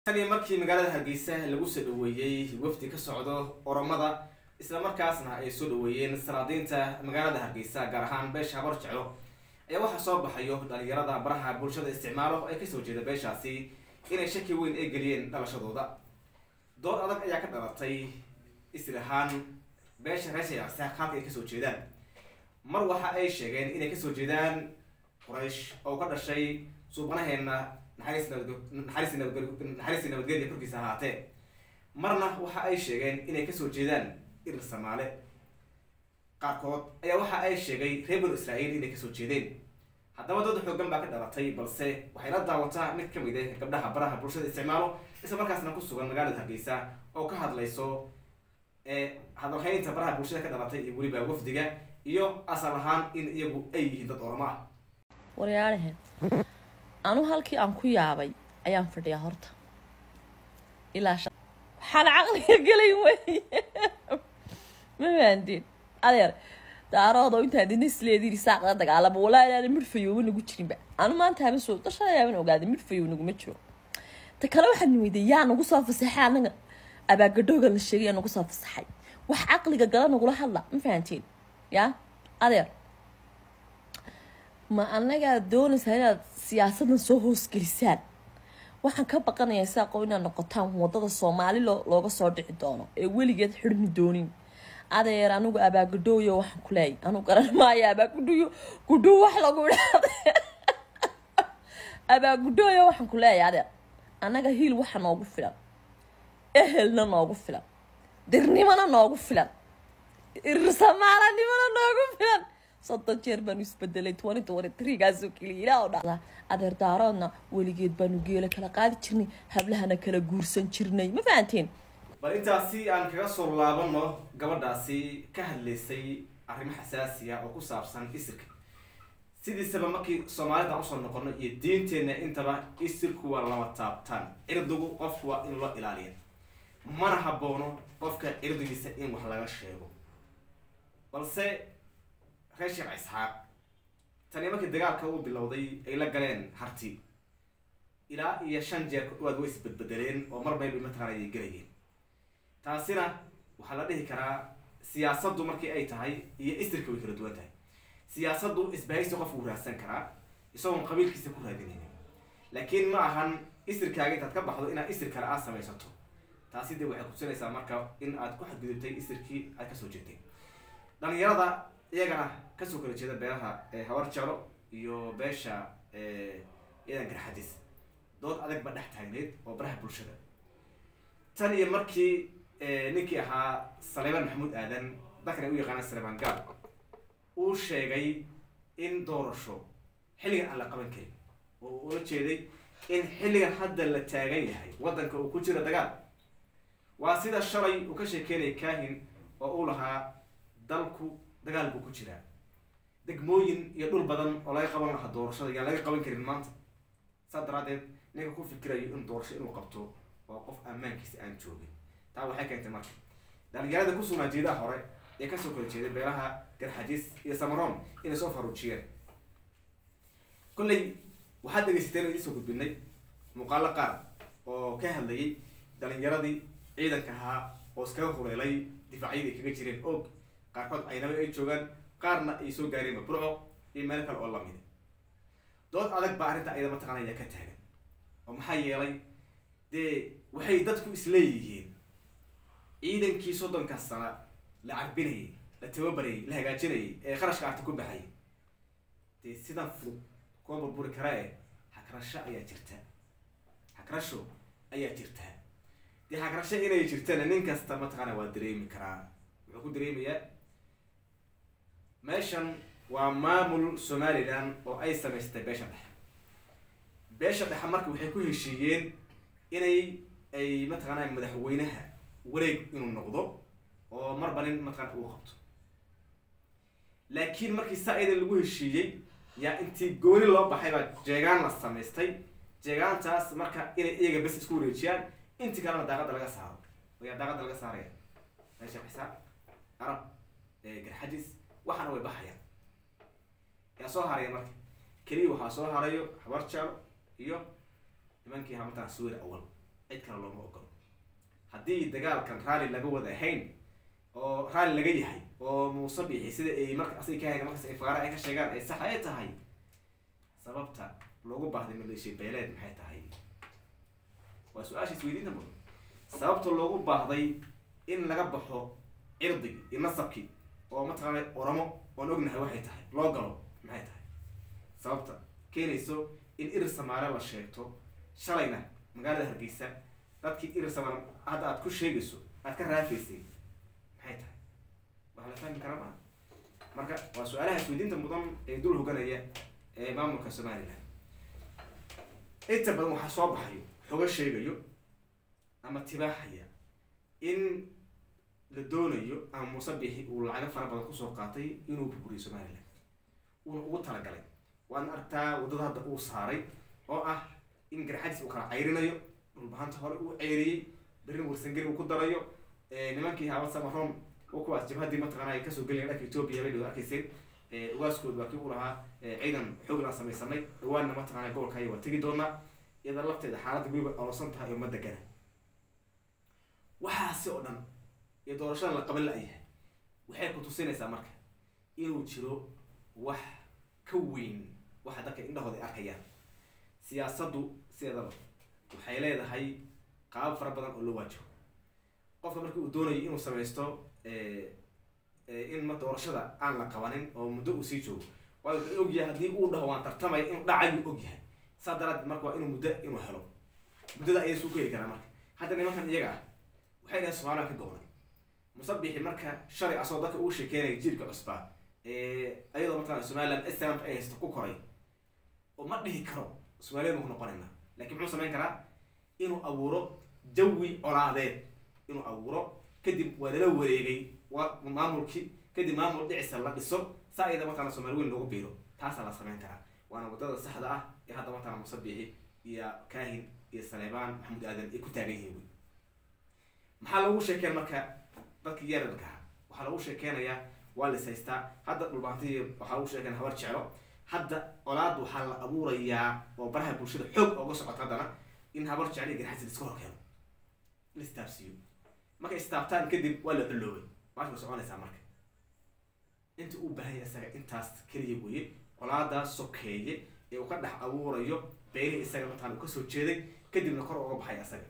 tani markii magaalada hargeysa lagu soo dhaweeyey wafdi ka socdo oromada islamarkaasna ay soo dhaweeyeen salaadiinta magaalada hargeysa gaar ahaan beesha habar jeclo ayaa waxaa soo baxayo dhalinyarada baraha bulshada isticmaalo ee kasoo jeeda beeshaasi inay shaki weyn ay geliyeen dhalashadooda dood adag ayaa ka dhalatay isir ahaan beesha reer shayacsa halka ay kasoo jeedaan mar waxa ay sheegeen inay kasoo jeedaan quraysh oo ka dhashay suubanaheena naxariis naxariis naxariis nabadgelya korkiisa ahaatee marna waxa ay sheegeen inay kasoo jeedaan irir samaale qaarkood ayaa waxa ay sheegay reer banu israa'iil inay kasoo jeedeen haddaba dooda xoogan baa ka dhalatay balse waxay la daawataa mid ka mid ah gabdhaha baraha bulshada isticmaalo isla markaasna ku sugan magaalada hargeysa oo ka hadlayso ee hadalhaynta baraha bulshada ka dhalatay iyo weliba wafdiga iyo asal ahaan in iyagu ay yihiin dad oramo ah waryaalahe anu halkii aan ku yaabay ayaan fadhiyaa horta ilaa sha- waxaan caqliga gelay wey ma fahanteen adeer daaroodo intaan dina isleediin saaqda dagaalama walaa inaana midfayoba nagu jirinba anu maanta haba soo dashadayaaban ogaaday midfayow naguma jiro ta kale waxaan weyday yaa nagu soo fasaxay anaga abaagadhooga la sheegay yaa nagu soo fasaxay wax caqliga gala nagula hadla ma fahanteen yaa adeer ma anagaa doonaysaa inaad siyaasadan soo hoosgelisaan waxaan ka baqanayaa saaqo inaad noqotaan wadada soomaali loo looga soo dhici doono ee weligeed xidhmi doonin adeer anigu abaagadhooyo waxaan ku leeyay anigu garan maayo abaagudhuyo gudhuu wax lagu idhaahda abaagudhooyo waxaan ku leeyahay adeer annaga hiil waxa noogu filan ehelna noogu filan dirnimona noogu filan irsamaalanimona noogu filan soddon jeer baanu isbedelay twenty twenty threegaasoo keliya ilaa oo dhacda adeer daaroodna weligeed baanu geela kala qaadi jirnay hablahana kala guursan jirnay ma fahanteen bal intaasi aan kaga soo laabano gabadhaasi ka hadlaysay arrimo xasaasiya oo ku saabsan isirka sidiisaba markii soomaalida usoo noqono iyo diinteenna intaba isirku waa lama taabtaan cirdigu qofku waa in loo ilaaliya mana haboono qofka cirdigiisa in wax laga sheego balse reer sheekh isxaaq tani markii dagaalka uu bilowday ay la galeen harti ilaa iyo shan jeer ku dhawaad way isbedbedeleen oo mar bayba mataqaana ay gelayeen taasina waxaa la dhihi karaa siyaasaddu markii ay tahay iyo istirka way kala duwan tahay siyaasaddu isbahaysi qofku raadsan karaa isagoon qabiilkiisa ku raadinaynin laakiin ma ahan isirkaaga intaad ka baxdo inaad isir kale aad samaysato taasi dee waxay kutusinaysaa marka in aad ku xadgudubtay isirkii aad kasoo jeedtay dhalinyarada iyagana kasoo kala jeeda beelaha habar jeclo iyo beesha ciidan garxadis dood adag ba dhex taagneed oo baraha bulshada tan iyo markii ninkii ahaa saleebaan maxamuud aadan dadkan ay u yaqaanaan saleebaan gaal uu sheegay in doorasho xilligan aan la qaban karin oo uu ula jeeday in xilligan hadda la taagan yahay waddanka uu ku jiro dagaal waa sida shalay uu ka sheekeynaya kaahin oo uu lahaa dalku dagaal buu ku jiraa degmooyin iyo dhul badan oo laga qaban lahaa doorashada yaan laga qaban karin maanta saas daraaddeed ninka ku fikirayo in doorasho inuu qabto oo qof ammaankiisa aan joogin taa waxay keentay marka dhalinyarada ku sugnaa jeedaha hore ee kasoo kala jeeday beelaha garxajis iyo samaroon inay soo faruujiyeen kolley waxaad dhegeysateen oo idinsoo gudbinay muuqaalo qaar oo ka hadlayay dhalinyaradii ciidanka ahaa oo iskaga hureelay difaacyadii kaga jireen og qaarkood aynaba ay joogaan qaarna ay soo gaareen burco iyo meel kale oo lamida dood adag baa arrinta ayada mataqaanaya ka taagan oo maxaa yeelay dee waxay dadku isleeyihiin ciidankii soddonka sana la carbinayay la tababarayay la hagaajinayay ee kharashka arti ku baxayay dee sidan fudud kuwa burburi kara e hagrasho ayaa jirta hagrasho ayaa jirta dee hagrasho inay jirtana nin kasta mataqaana waa dareemi karaa wuxuu ku dareemayaa meeshan waa maamul somalilan oo ay samaystay beesha dhexe beesha dhexe marka waxay ku heshiiyeen inay ay mataqaana madaxweynaha wareeg inuu noqdo oo marba nin mataqana uu qabto laakiin markii saa iyadan lagu heshiiyey yaa intii gooni loo baxay baa jeegaan la samaystay jeegaantaas marka inay iyaga bes isku wareejiyaan intii kalena daaqada laga saaro ayaa daaqada laga saaraya meesha xisaab arab garxajis waxaana way baxayaan yaa soo haraya marka keliya waxaa soo harayo habar jeclo iyo nimankii hamartaan suwir awal cid kale looma ogolo haddii dagaalkan raalli laga wada ahayn oo raalli laga yahay oo muuse bixi sida ay marka asay ka hayan markas ay faqaara ay ka sheegaan ay sax ay tahay sababta loogu baahday maleeshiya beeleed maxay tahay waa su-aasha isweydiinta mudan sababta loogu baahday in laga baxo cirdigii iyo nasabkii oo mataqaana oramo oon ognahay waxay tahay loo galo maxay tahay sababta keenayso in irir samaale la sheegto shalayna magaalada hargeysa dadkii irir samaale hadda aad ku sheegayso aad ka raafaysay maxay tahay wax la fahmi kara maa marka waa su-aalaha isweydiinta mudan ee dul hoganaya ee maamulka somalilan inta badan waxaa soo baxayo xogo sheegayo ama tibaaxaya in la doonayo ama muuse bixi uu lacago fara badan kusoo qaatay inuu burburiyo somalilan uuna ugu talagalay waadna aragtaa waddada hadda uu saaray oo ah in garxadiis uu kala cayrinayo dhulbahanta hore uu ceyriyey berrin warsangeli uu ku darayo nimankii haabad samaroon oo kuwaas jabhaddii mataqaana ay kasoo gelayan dhanka etoobiya bay dhawad arkayseen ugaaskood waa kii u lahaa ciidan xooglaan samaysanay dhawaanna mataqaana gobolkaya waa tegi doonaa iyada lafteeda xaaladda weliba olosan tahay oo ma degana waxaasi oo dhan iyo doorashada la qaban la-yahay waxay ku tusinaysaa marka inuu jiro wax ka weyn waxa dadka indhahooda ay arkayaan siyaasaddu sideedaba waxay leedahay qaabab fara badan oo loo waajiho qofka marki uu doonayo inuu samaysto in ma doorashada aan la qabanin oo muddo uu sii joogo waayo wuxuu ogyahay haddii uu dhaho waan tartamaya inuu dhacayuu ogyahay saa daraadeed marka waa inuu muddo inuu helo muddada ayay suu ku heli karaa marka hadda nimankan iyaga ah waxay dhahay somaaliya ka gobolay musabixi marka shalay asoo dadka uu sheekeynaya jiilka cusbaa ayadoo mataqana somaliland islamka ay haysto ku koray oo ma dhihi karo soomaaliyad maku noqonayna lakin muxuu samayn karaa inuu abuuro jawi colaadeed inuu abuuro kadib waa lala wareegay waa maamulkii kadib maamul dhicisa la dhiso saa iyada mataqana somaali weyn loogu biiro taasaa la samayn karaa waana waddada saxda ah ee hadda mataqana musabixi iyo kahin iyo saleebaan maxamuud aadan ay ku taagan yihiin wey maxaa lagu sheekeen marka dadkii yararkaha waxaa lagu sheekeynayaa waa lis haystaa hadda dhulbaantii waxaa lagu sheekeen habar jeclo hadda colaad waxaa la abuurayaa oo baraha bulshada xoog ooga socota haddana in habar jeclo iyo garxasi liska hor keeno la istaabsiiyo markay istaabtaan kadib waa la culoobay maasha way soconaysaa marka inta uu baahanya isaga intaas keliya weeye colaadaa sokeeye ee uu ka dhex abuurayo beelihii isaga mataan uu kasoo jeeday kadibna kor ooga baxay isaga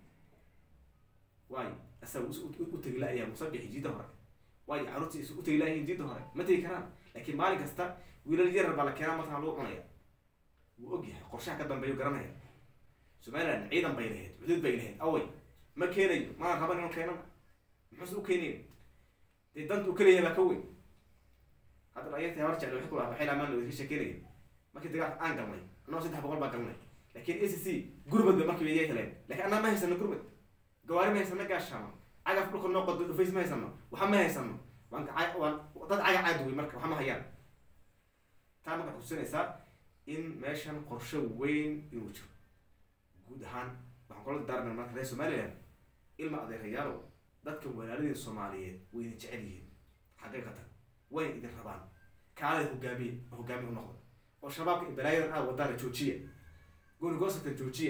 waayo isaga u tegi la-ayaa musabixi jiida hore waayo carruurtii is u tegi la-yihiin jiida hore ma tegi karaan laakiin maalin kasta wiilal yarar baa la keenaa mataqana lagu cunaya wuu og yahay qorshaha ka dambeeyo garanaya somaliland ciidan bay lahayd xuduud bay lahayd away ma keenayo maan raban inuu keenana muxuuse u keenayn dee danta uu kaleeyahay baa ka weyn hadda dhalinyartii habar jecel waxay ku lahaa waxay laamaan lawada ka sheekeynaya markii dagaalka aan galnay annagoo saddex boqol baa galnay laakiin a c c gurmad ba markiiba yay heleen lakiin annaa ma haysano gurmad gawaari ma haysano gaashaano cagaf dhulka noo qodo dhufays ma haysano waxa ma haysano waan waan dad caga caad wey marka waxa ma hayaan taa marka xusinaysaa in meeshan qorshe weyn inuu jiro guud ahaan waxaan kula daarna marka reer somaliland ilma adeerayaalow dadka walaaladii soomaaliyeed way idin jecel yihiin xaqiiqatan wayna idin rabaan kaalada hogaamiye hogaamiye u noqda oo shabaabka balaayadan aad wadaana joojiya goonigoosatan joojiya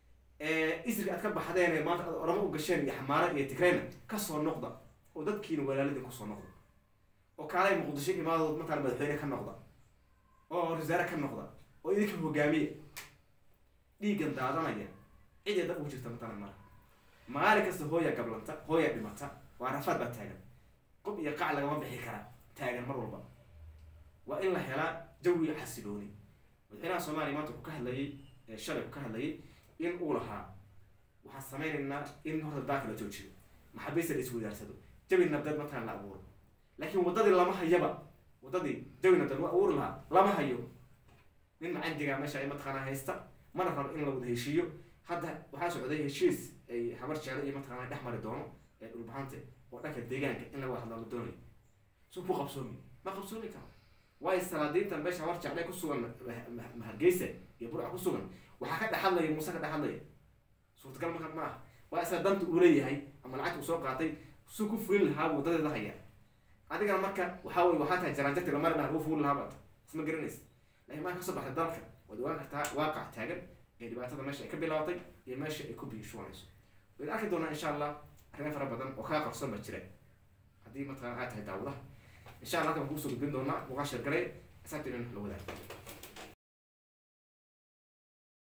isriga aad ka baxdeen ee maanta aad oramo u gasheen iyo xamaara iyo tigrayna kasoo noqda oo dadkiina walaaladin kusoo noqda oo kaalay muqdisho imaadood matala madaxweyne ka noqda oo wasaare ka noqda oo idinka hogaamiya dhiiggan daadanaya ciday dad ugu jirta matala mara maalin kasta hooya gablanta hooya dhimata waa rafaad baa taagan qob iyo qac lagama bixi karaa taagan mar walba waa in la helaa jawi xasilooni madaxweynaha soomaaliya maanta ku ka hadlayay shalay ku ka hadlayay in uu lahaa waxaan sameynaynaa in horta daaka la joojiyo maxaabiista la iswadaarsado jawi nabdeed matala la abuuro laakiin waddadii lama hayaba waddadii jawi nabdeed la abuuri lahaa lama hayo nin macandiga meesha ay mataqaanaa haysta mana rabo in la wada heshiiyo hadda waxaa socday heshiis ay habar jeclo iyo mataqaana dhex mari doono ee dhulbahante oo dhanka deegaanka in laga hadla la doonayo su ku qabsoomi ma qabsoomi karo waayo salaadiinta meesha habar jecle ku sugan hargeysa iyo burca ku sugan waxaa ka dhex hadlaya muuse ka dhex hadlaya suurtagal marka ma ah waa isaga danta uu leeyahay ama lacagta uu soo qaatay su ku fulin lahaa wadadeeda haya adigana marka waxaa wey waxaa tahay jaraanjarti lamari dhaha lagu fulin lahaa baata isma garanaysa laakiin maa kasoo baxday dalka waad ogaan kartaa waaqac taagan ee dhibaatada meesha ay ka bilaabatay iyo meesha ay ku biyo shubanayso wayna arki doonaa insha allah arrimo fara badan oo kaa qarsoon baa jira haddii mataqana aad tahay daawadaha insha allah halkan kuusoo gudbin doonaa muuqaal sheergalay asaabta inaan la wadaagto